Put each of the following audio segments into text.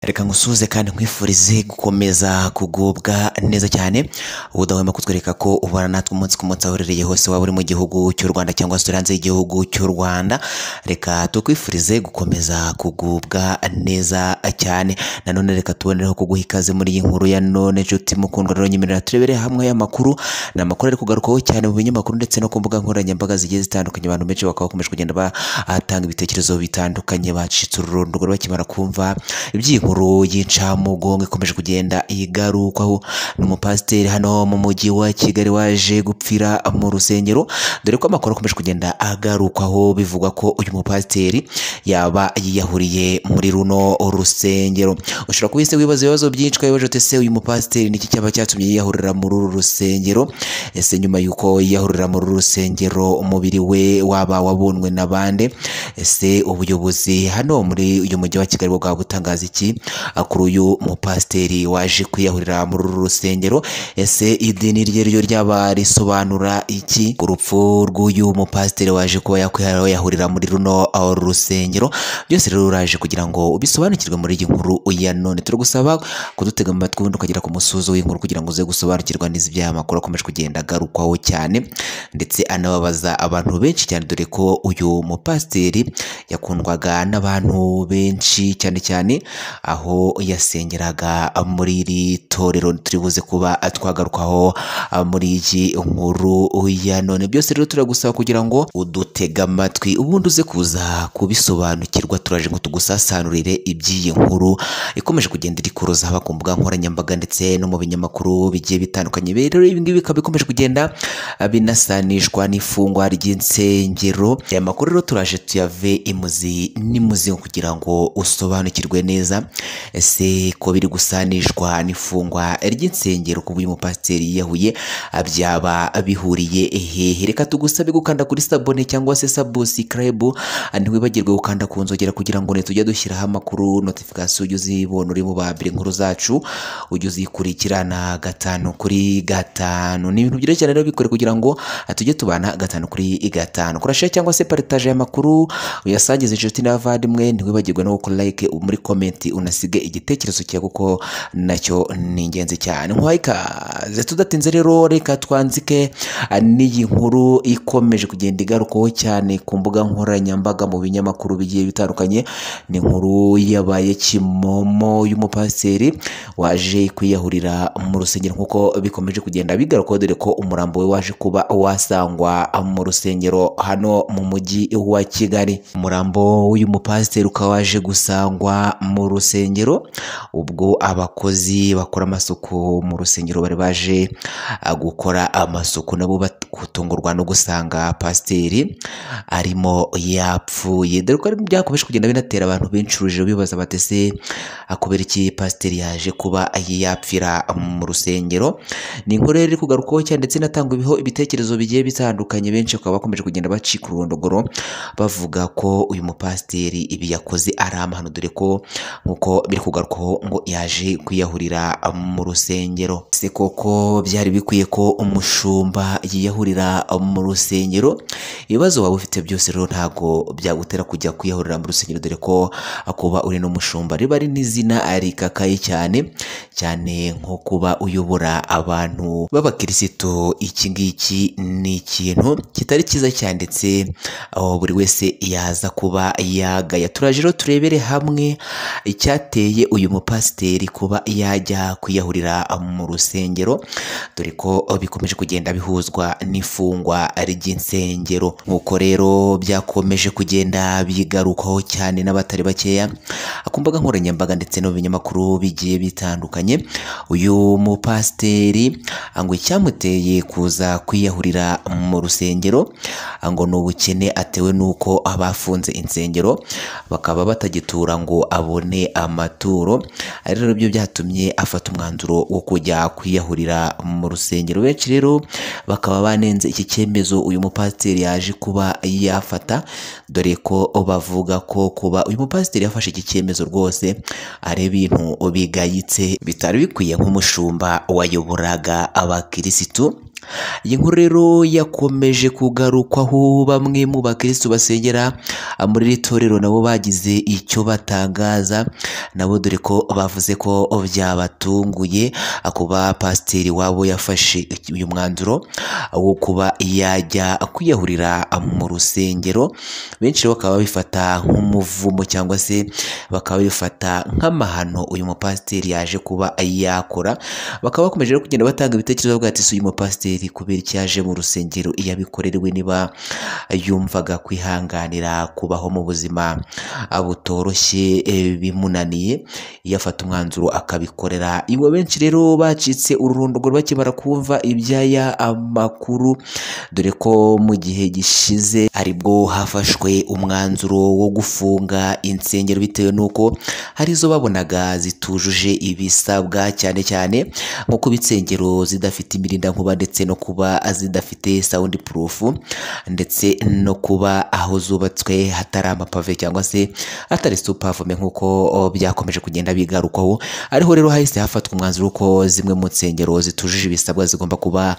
reka ngusuhuze kandi nkwifurize gukomeza kugubwa neza cyane ubudahwema kutwereka ko ubana natwe umunsi ku munsi aho uherereye hose waba uri mu gihugu cy'u Rwanda cyangwa se uri hanze y'igihugu cy'u Rwanda reka tukwifurize gukomeza kugubwa neza cyane nanone reka tubonereho kuguha ikaze muri iyi nkuru ya none nshuti mukundwa rero nyemerera turebere hamwe y'amakuru ni amakuru ari kugarukaho cyane mu binyamakuru ndetse no ku mbuga nkoranyambaga zigiye zitandukanye abantu benshi bakaba bakomeje kugenda batanga ibitekerezo bitandukanye bacitse ururundu rero bakimara kumva iby'iyi nkuru y'incamugongo ikomeje kugenda igarukwaho n'umupasiteri hano mu mujyi wa Kigali waje gupfira mu rusengero dore ko amakuru akomeje kugenda agarukwaho bivugwa ko uyu mupasiteri yaba yiyahuriye muri runo rusengero ushobora kuba ese wibaza ibibazo byinshi ko wibaje ese uyu mupasiteri niki cyaba cyatumye yiyahurira muri uru rusengero ese nyuma y'uko yiyahurira muri uru rusengero umubiri we waba wabonwe na bande ese ubuyobozi hano muri uyu mujyi wa Kigali bwa butangaza iki kuri uyu mupasiteri waje kwiyahurira muri uru rusengero ese idini rye ryo ryaba risobanura iki urupfu rw'uyu mupasiteri waje kuba yakwiyahurira muri runo rusengero byose rero uraje kugira ngo ubisobanukirwe muri iyi nkuru ya none turagusaba kudutega mu matwi ubundi ukagera ku musozo w'inkuru kugira ngo uze gusobanukirwa n'iz'ibyaha makuru akomeje kugenda agarukwaho cyane ndetse anababaza abantu benshi cyane dore ko uyu mupasiteri yakundwaga n'abantu benshi cyane cyane aho yasengeraga muri iri torero turibuze kuba twagarukaho muri iyi nkuru ya none byose rero turagusaba kugira ngo udutege amatwi ubundi uze kuza kubisobanukirwa turaje ngo tugusasanurire iby'iyi nkuru ikomeje kugenda iri kuruza haba ku mbuga nkoranyambaga ndetse no mu binyamakuru bigiye bitandukanye rero ibi ngibi bikaba bikomeje kugenda binasanishwa n'ifungwa ry'insengero aya makuru rero turaje tuyave imuzi n'imuzi kugira ngo usobanukirwe neza ese ko biri gusanishwa n'ifungwa ry'insengero ku uyu mupasiteri yiyahuye byaba bihuriye hehe reka tugusabe gukanda kuri sabone cyangwa se sabusikarayibu ntiwibagirwe gukanda ku nzogera kugira ngo tujye dushyiraho amakuru notifikasiyo ujye uzibona uri mu babiri inkuru zacu ujye uzikurikirana gatanu kuri gatanu ni ibintu byiza cyane rero bikore kugira ngo tujye tubana gatanu kuri gatanu kurashira cyangwa se paritaje amakuru uyasangize inshuti n'abavandimwe ntiwibagirwe no gukora like muri komenti unasige igitekerezo cyawe kuko nacyo ni ingenzi cyane nk'uwaye ikaze tudatinze rero reka twanzike ah, n'iyi nkuru ikomeje kugenda igarukaho cyane ku mbuga nkoranyambaga mu binyamakuru bigiye bitandukanye ni inkuru yabaye kimomo y'umupasiteri waje kwiyahurira mu rusengero nk'uko bikomeje kugenda bigarukaho dore ko umurambo we waje kuba wasangwa mu rusengero hano mu mujyi wa Kigali umurambo w'uyu mupasiteri ukaba waje gusangwa mu rusengero ubwo abakozi bakora amasuku mu rusengero bari baje ah, gukora amasuku nabo batungurwa no gusanga pasiteri arimo yapfuye dore ko byakomeje kugenda binatera abantu benshi urujijo bibaza batese kubera iki pasiteri yaje kuba yapfira mu rusengero ni inkuru rero iri kugarukaho cyane ndetse inatangwaho ibitekerezo bigiye bitandukanye benshi bakaba bakomeje kugenda bacika ururondogoro bavuga ko uyu mupasiteri ibi yakoze ari amahano dore ko nk'uko biri kugarukaho ngo yaje kwiyahurira mu rusengero se koko byari bikwiye ko umushumba yiyahurira mu rusengero ibibazo waba ufite byose rero ntabwo byagutera kujya kwiyahurira mu rusengero dore ko kuba uri n'umushumba riba ari n'izina rikakaye cyane cyane nko kuba uyobora abantu b'abakirisitu iki ngiki ni ikintu kitari cyiza cyane ndetse aho buri wese yaza kuba yagaya turaje rero turebere hamwe icyateye uyu mupasiteri kuba yajya kwiyahurira mu rusengero dore ko bikomeje kugenda bihuzwa n'ifungwa ry'insengero nk'uko rero byakomeje kugenda bigarukaho cyane n'abatari bakeya ku mbuga nkoranyambaga ndetse no mu binyamakuru bigiye bitandukanye uyu mupasiteri ngo icyamuteye kuza kwiyahurira mu rusengero ngo ni ubukene atewe n'uko abafunze insengero bakaba batagitura ngo abone amaturo ari rero byo byatumye afata umwanzuro wo kujya kwiyahurira mu rusengero benshi rero bakaba banenze iki cyemezo uyu mupasiteri yaje kuba yafata dore ko bavuga ko kuba uyu mupasiteri yafashe iki cyemezo rwose ari ibintu bigayitse bitari bikwiye nk'umushumba wayoboraga abakirisitu iyi nkuru rero yakomeje kugarukwaho bamwe mu bakirisitu basengera muri iri torero nabo bagize icyo batangaza nabo dore ko bavuze ko byabatunguye kuba pasiteri wabo yafashe uyu mwanzuro wo kuba yajya kwiyahurira mu rusengero benshi rero bakaba babifata nk'umuvumo cyangwa se bakaba babifata nk'amahano uyu mupasiteri yaje kuba yakora bakaba bakomeje rero kugenda batanga ibitekerezo bavuga ati si uyu mupasiteri kubera icyo yaje mu rusengero iyo abikorerewe niba yumvaga kwihanganira kubaho mu buzima butoroshye e, bimunaniye iyo afata umwanzuro akabikorera iwa benshi rero bacitse ururondogoro bakimara kumva iby'aya amakuru dore ko mu gihe gishize aribwo hafashwe umwanzuro wo gufunga insengero bitewe n'uko hari izo babonaga zitujuje ibisabwa cyane cyane nko kuba insengero zidafite imirindankuba ndetse no kuba zidafite sawundi purufu ndetse no kuba aho zubatswe hatari amapave cyangwa se hatari supavome nk'uko byakomeje kugenda bigarukwaho ariho rero hahise hafatwa umwanzuro ko zimwe mu nsengero zitujuje ibisabwa zigomba kuba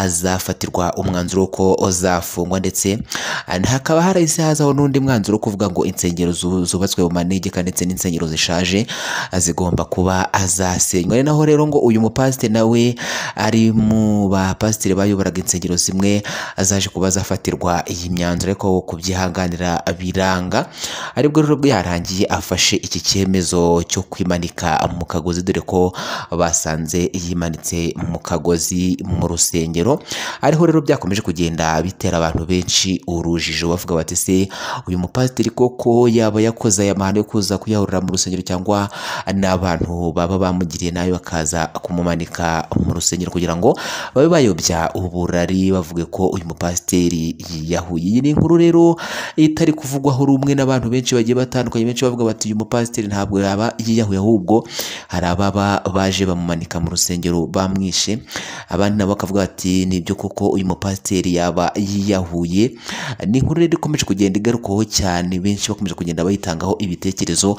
zafatirwa umwanzuro ko zafungwa ndetse hakaba harahise hazaho n'undi mwanzuro wo kuvuga ngo insengero zu- zubatswe mu manegeka ndetse n'insengero zishaje zigomba kuba zasenywa ari naho rero ngo uyu mupasiteri nawe ari mu bapasiteri bayoboraga insengero zimwe zaje kuba zafatirwa iyi myanzuro ariko kubyihanganira biranga aribwo rero bwe yarangiye afashe iki cyemezo cyo kwimanika mu kagozi dore ko basanze yimanitse mu kagozi mu rusengero ariho rero byakomeje kugenda bitera abantu benshi urujijo bavuga bati se uyu mupasiteri koko yaba yakoze aya mahano yo kuza kuyahurira mu rusengero cyangwa n'abantu baba bamugiriye nabi bakaza kumumanika mu rusengero kugira ngo babe bayobya uburari bavuge ko uyu mupasiteri yiyahuye iyi ni inkuru rero itari kuvugwaho rumwe n'abantu benshi bagiye batandukanye benshi bavuga bati uyu mupasiteri ntabwo yaba yiyahuye ahubwo hari ababa baje bamumanika mu rusengero bamwishe abandi nabo bakavuga bati nibyo koko uyu mupasiteri yaba yiyahuye ni inkuru rero ikomeje kugenda igarukwaho cyane benshi bakomeje kugenda bayitangaho ibitekerezo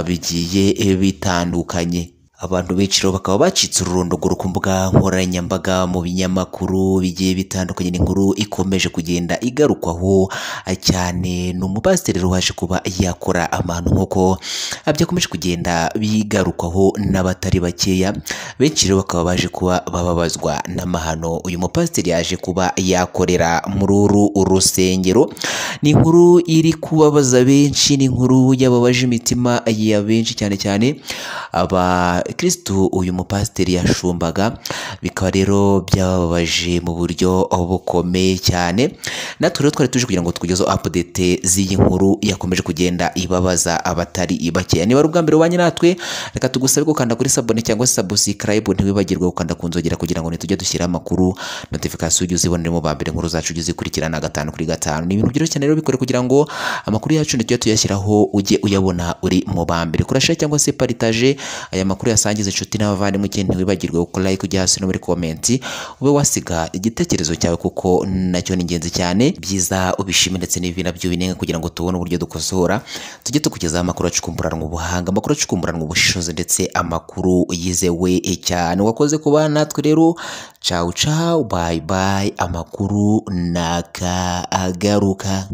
bigiye bitandukanye abantu benshi rero bakaba bacitse ururondogoro ku mbuga nkoranyambaga mu binyamakuru bigiye bitandukanye n'inkuru ikomeje kugenda igarukwaho ah, cyane ni umupasiteri rero waje kuba yakora amahano nk'uko ah, byakomeje kugenda bigarukwaho n'abatari bakeya benshi rero bakaba baje kuba bababazwa n'amahano uyu mupasiteri yaje kuba yakorera muri uru rusengero ni inkuru iri kubabaza benshi ni inkuru yababaje imitima ya benshi cyane cyane abakirisitu uyu mupasiteri yashumbaga bikaba rero byababaje mu buryo bukomeye cyane natwe rero twari tuje kugira ngo tukugezeho apudete z'iyi nkuru yakomeje kugenda ibabaza abatari bakeya niba ari ubwa mbere ubanye natwe reka tugusabe gukanda kuri sabone cyangwa se sabusikarayibu ntiwibagirwe gukanda ku nzogera kugira ngo ntitujye dushyiraho amakuru notifikasiyo ujye uzibonera mu ba mbere inkuru zacu ujye uzikurikirana gatanu kuri gatanu ni ibintu byoroshye cyane rero bikore kugira ngo amakuru yacu ntitujye tuyashyiraho ujye uyabona uri mu ba mbere kurasha cyangwa se paritaje aya makuru yasangiza inshuti n'abavandimwe ikindi ntiwibagirwe ko like ujya hasi no muri komenti ube wasiga igitekerezo cyawe kuko nacyo ni ingenzi cyane byiza ubishime ndetse n'ibi nabyo binenga kugira ngo tubone uburyo dukosora tujye tukugezaho amakuru acukumburanwa ubuhanga amakuru acukumburanwa ubushishozi ndetse amakuru yizewe cyane wakoze kuba natwe rero cawu cawu bayi bayi amakuru nagaruka